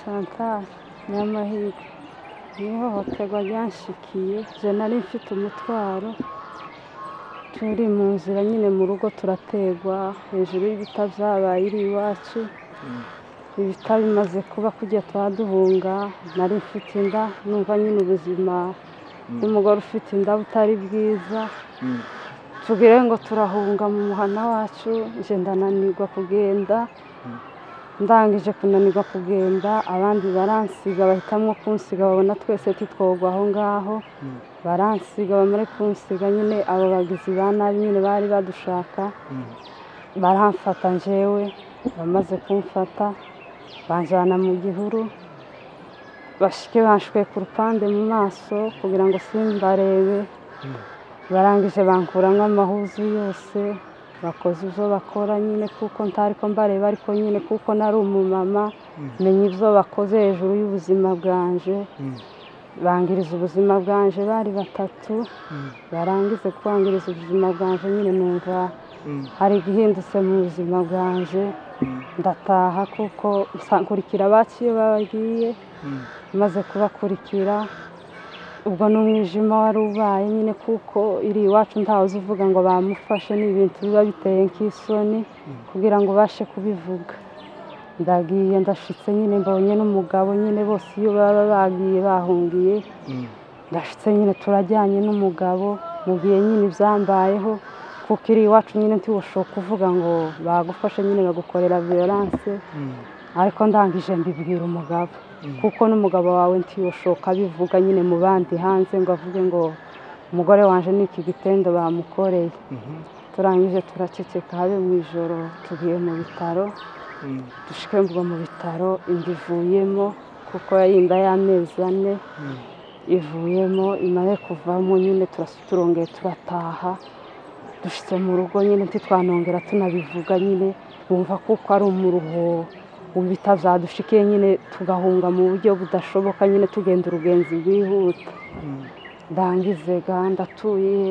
Chantal Nyamahirwe n'ihohoterwa ryanshikiye je nari mfite umutwaro turi mu nzira nyine mu rugo turategwa hejuru y'ibita byabaye iri iwacu ibita bimaze kuba kujya twaduhunga nari mfite inda numva nyine ubuzima bw'umugore ufite inda butari bwiza tubwire ngo turahunga mu muhana wacu je ndananirwa kugenda ndangije kunanirwa kugenda abandi baransiga bahitamo kunsiga babona twese titwogwa aho ngaho baransiga bamare kunsiga nyine abo bagizi ba nabi nyine bari badushaka baramfata njewe bamaze kumfata banjyana mu gihuru bashike banshukuye ku rupande mu maso kugira ngo simbarebe barangije bankuramo amahuzu yose bakoze ibyo bakora nyine kuko ntari ko mbareba ariko nyine kuko nari umumama menya ibyo bakoze hejuru y'ubuzima bwanje bangiriza ubuzima bwanje bari batatu barangize kwangiriza ubuzima bwanje nyine numva hari igihindutse mu buzima bwanje ndataha kuko nkurikira abacu iyo bagiye maze kubakurikira ubwo n'umwijima wari ubaye nyine kuko iri iwacu ntawe uvuga ngo bamufashe ni ibintu biba biteye nk'isoni kugira ngo ubashe kubivuga ndagiye ndashitse nyine mbonye n'umugabo nyine bose iyo baba bagiye bahungiye ndashitse nyine turajyanye n'umugabo mugiye nyine ibyambayeho kuko iri iwacu nyine ntiwushoka kuvuga ngo bagufashe nyine bagukorera violence ariko ndangije mbibwira umugabo kuko n'umugabo wawe ntiyoshoka abivuga nyine mu bandi hanze ngo avuge ngo umugore wanjye ni iki gitendo bamukoreye turangije turaceceka habe mu ijoro tugiye mu bitaro dushike mvuga mu bitaro inda ivuyemo kuko yari inda y'amezi ane ivuyemo imaze kuvamo nyine turongeye turataha dushyitse mu rugo nyine ntitwanongera tunabivuga nyine wumva kuko ari umuruho bitazadushikiye nyine tugahunga mu buryo budashoboka nyine tugenda urugenzi rwihuta ndangize gahunda atuye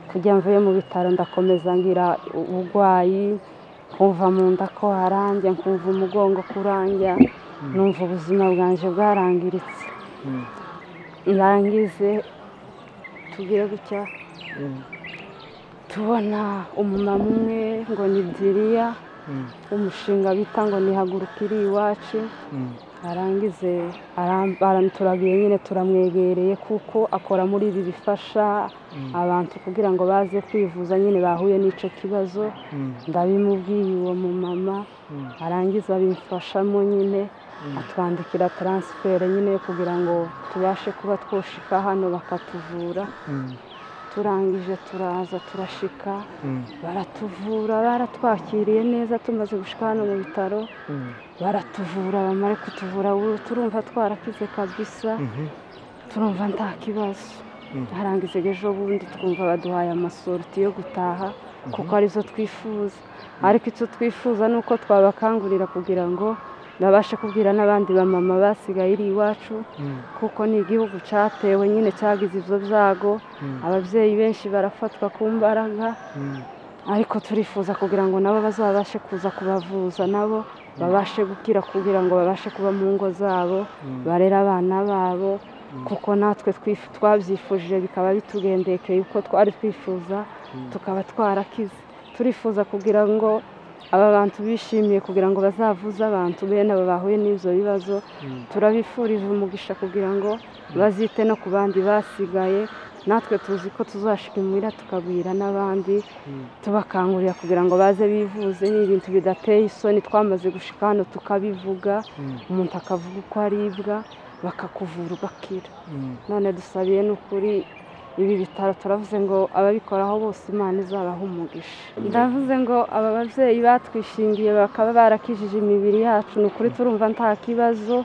kujya mvuye mu bitaro ndakomeza ngira uburwayi kumva mu nda ko harambye kumva umugongo kurambya numva ubuzima bwanjye bwarangiritse ndangize tugire gutya tubona umumama umwe ngo ni diriya umushinga bita ngo nihaguruka iri iwacu arangize turagiye nyine turamwegereye kuko akora muri ibi bifasha abantu kugira ngo baze kwivuza nyine bahuye n'icyo kibazo ndabimubwiye uwo mumama arangiza abimfashamo nyine atwandikira taransiferi nyine kugira ngo tubashe kuba twoshika hano bakatuvura turangije turaza turashika baratuvura baratwakiriye neza tumaze gushika hano mu bitaro baratuvura bamare kutuvura turumva twarakize kabisa turumva nta kibazo harangize ejo bundi twumva baduhaye amasoroti yo gutaha kuko arizo twifuza ariko icyo twifuza ni uko twabakangurira kugira ngo babashe kubwira n'abandi bamama basigaye iri iwacu kuko ni igihugu cyatewe nyine cyagize ibyo byago ababyeyi benshi barafatwa ku mbaraga ariko turifuza kugira ngo nabo bazabashe kuza kubavuza nabo babashe gukira kugira ngo babashe kuba mu ngo zabo barere abana babo kuko natwe twabyifuje bikaba bitugendekeye uko twari twifuza tukaba twarakize turifuza kugira ngo aba bantu bishimiye kugira ngo bazavuze abantu bene aba bahuye n'ibyo bibazo turabifurije umugisha kugira ngo bazite no ku bandi basigaye natwe tuzi ko tuzashikimira tukabwira n'abandi tubakangurira kugira ngo baze bivuze ni ibintu bidateye isoni twamaze gushika hano tukabivuga umuntu akavuga uko aribwa bakakuvura ugakira none dusabiye n'ukuri ibi bitaro turavuze ngo ababikoraho bose imana izabaha umugisha ndavuze ngo aba babyeyi batwishingiye bakaba barakijije imibiri yacu ni ukuri turumva nta kibazo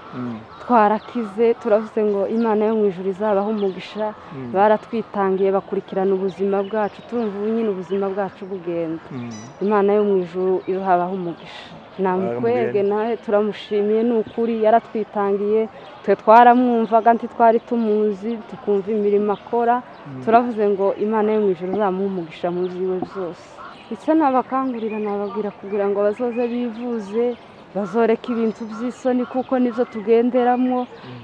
twarakize turavuze ngo imana yo mu ijoro izabaho umugisha baratwitangiye bakurikirana ubuzima bwacu turumva ubu nyine ubuzima bwacu bugenda imana yo mu ijoro izabaho umugisha namukwege nawe turamushimiye ni ukuri yaratwitangiye twe twaramwumvaga ntitwari tumuzi tukumva imirimo akora turavuze ngo imana yo mu ijoro izamuha umugisha mu byiwe byose ndetse nabakangurira nababwira kugira ngo bazoze bivuze bazoreka ibintu by'isoni kuko nibyo tugenderamo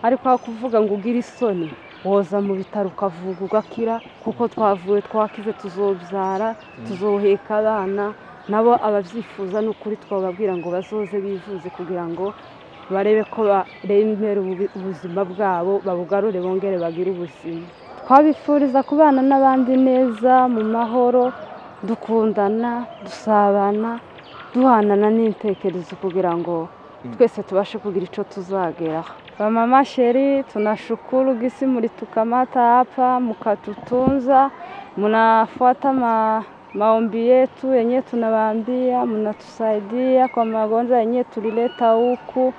ariko aho kuvuga ngo ugire isoni woza mu bitaro ukavuga ugakira kuko twavuwe twakize tuzobyara tuzoheka abana nabo ababyifuza ni ukuri twababwira ngo bazoze bivuze kugira ngo barebe ko barembera ubu- ubuzima bwabo babugarure bongere bagire ubuzima twabifuriza kubana n'abandi neza mu mahoro dukundana dusabana duhanana n'intekerezo kugira ngo twese tubashe kugira icyo tuzageraho bamama sheri tunashukuru gisi muri tukamata hapa mukatutunza munafuata ma maombi yetu yenye tunawaambia mnatusaidia kwa magonjwa yenye tulileta huku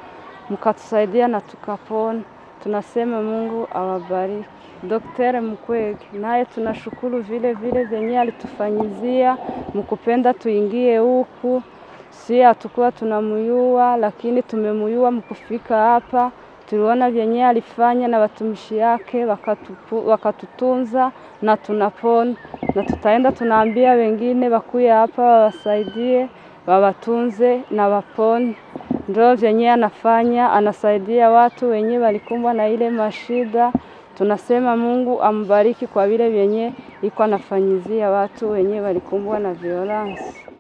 mkatusaidia na tukapona tunasema mungu awabariki Daktari Mkwege naye tunashukuru vile vile vyenye alitufanyizia mkupenda tuingie huku si hatukuwa tunamuyua, lakini tumemuyua mkufika hapa. Tuliona vyenye alifanya na watumishi yake wakatupu, wakatutunza na tunapona, na tutaenda tunaambia wengine wakuye hapa wawasaidie, wawatunze na wapone. Ndio vyenye anafanya, anasaidia watu wenye walikumbwa na ile mashida. Tunasema Mungu ambariki kwa vile vyenye iko anafanyizia watu wenye walikumbwa na violence.